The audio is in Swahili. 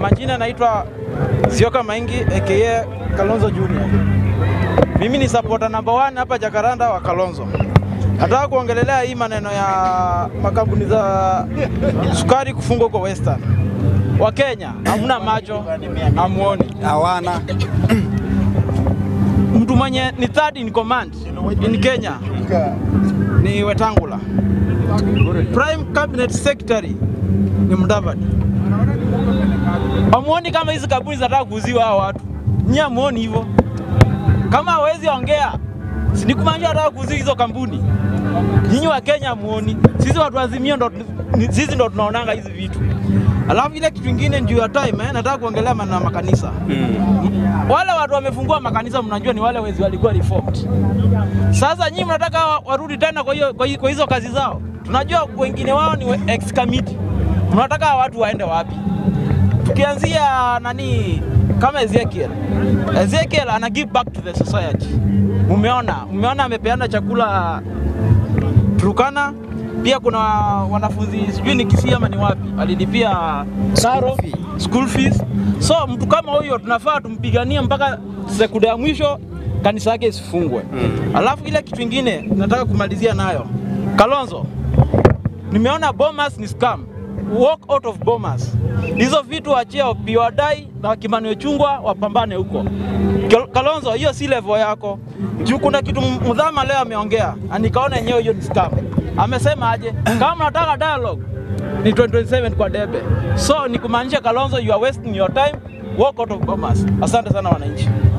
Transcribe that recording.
majina naitwa Sioka Maingi aka Kalonzo Junior. Mimi ni supporter number one hapa Jakaranda wa Kalonzo. Nataka kuongelelea hii maneno ya makampuni za sukari kufungwa kwa Western. Wakenya hamna macho, hamuoni. Hawana. Mtu mwenye ni third in command in Kenya ni Wetangula. Prime Cabinet Secretary ni Mudavadi. Hamuoni kama hizi kampuni zinataka kuuziwa hao watu? Nyie hamuoni hivyo? Kama hawezi ongea, si ni kumaanisha wanataka kuuziwa hizo kampuni? Nyinyi wa Kenya hamuoni, sisi watu wa Azimio ndo ni- sisi ndo tunaonanga hizi vitu. Alafu ile kitu ingine juu ya time eh, nataka kuongelea maneno ya makanisa. Wale watu wamefungua makanisa, mnajua ni wale wezi walikuwa reformed. Sasa nyinyi mnataka wa- warudi tena kwa hiyo kwa hi- kwa hizo kazi zao. Tunajua wengine wao ni we- ex committee. Mnataka hawa watu waende wapi? Tukianzia nani kama Ezekiel. Ezekiel ana give back to the society. Mumeona, mumeona amepeana chakula Turukana. Pia kuna wanafunzi sijui ni Kisii ama ni wapi alilipia karo school fees. So mtu kama huyo tunafaa tumpiganie mpaka sekunde ya mwisho kanisa yake isifungwe. Alafu ile kitu ingine nataka kumalizia nayo, Kalonzo, nimeona Bomas ni scam. Walk out of Bomas. Hizo vitu achia Opiyo Wandayi na Kimani Ichung'wah wapambane huko. Kal- Kalonzo, hiyo si level yako. Juu kuna kitu Mudhama leo ameongea, na nikaona yenyewe hiyo ni scam. Amesema aje? Kama nataka dialogue ni 2027 kwa debe. So ni kumaanisha Kalonzo, you are wasting your time. Walk out of Bomas. Asante sana wananchi.